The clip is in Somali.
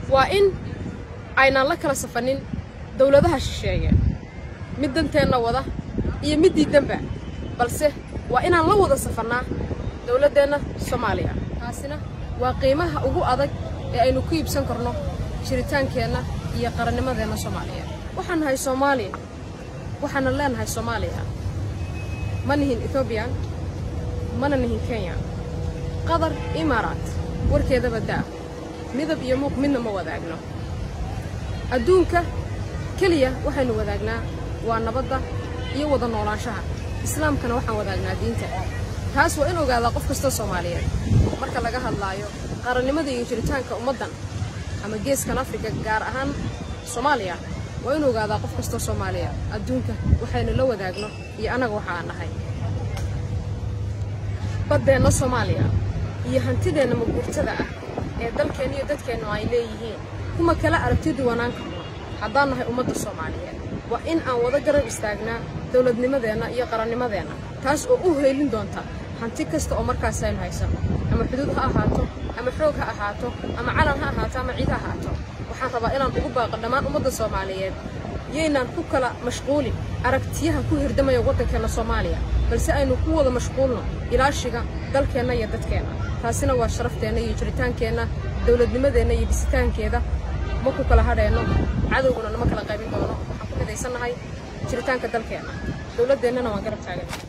waa in aynaan la kala safanin dawladaha shisheeye mid danteenna wada iyo mid diidanba balse waa inaan la wada safannaa dawladdeenna soomaaliya taasina waa qiimaha ugu adag ee aynu ku iibsan karno jiritaankeenna iyo qarannimadeenna soomaaliya waxaan nahay soomaaliya waxaana leenahay soomaaliya ma nihin ethoobiyan mana nihin kenya qatar imaaraat warkeedaba daa midab iyo muuq midna ma wadaagno adduunka keliya waxaynu wadaagnaa waa nabadda iyo wada noolaanshaha islaamkana waxaan wadaagnaa diinta taas waa in ogaadaa qof kasta soomaaliyeed marka laga hadlaayo qarannimada iyo jiritaanka ummaddan ama geeskan afrika gaar ahaan soomaaliya waa in ogaadaa qof kasta soomaaliya adduunka waxaynu la wadaagno iyo annaga waxa aan nahay baddeenna soomaaliya iyo hantideenna maguurtada ah ee dalkeenna iyo dadkeennu ay leeyihiin kuma kala aragti duwanaan karno haddaan nahay ummadda soomaaliyeed waa in aan wada garab istaagnaa dawladnimadeenna iyo qarannimadeenna taas oo u heelin doonta hanti kasta oo markaas aynu haysano ama xuduud ha ahaato ama xoog ha ahaato ama calan ha ahaato ama ciid ha ahaato waxaan rabaa inaan ugu baaqo dhammaan ummadda soomaaliyeed yaynaan ku kala mashquulin aragtiyaha ku hirdamaya waddankeenna soomaaliya balse aynu ku wada mashquulno ilaashiga dalkeenna iyo dadkeenna taasina waa sharafteenna iyo jiritaankeenna dawladnimadeenna iyo dhisitaankeeda ma ku kala hadheenno cadowguna nama kala qaybin doono waxaan ku midaysannahay jiritaanka dalkeenna dawladdeennana waan garab taagan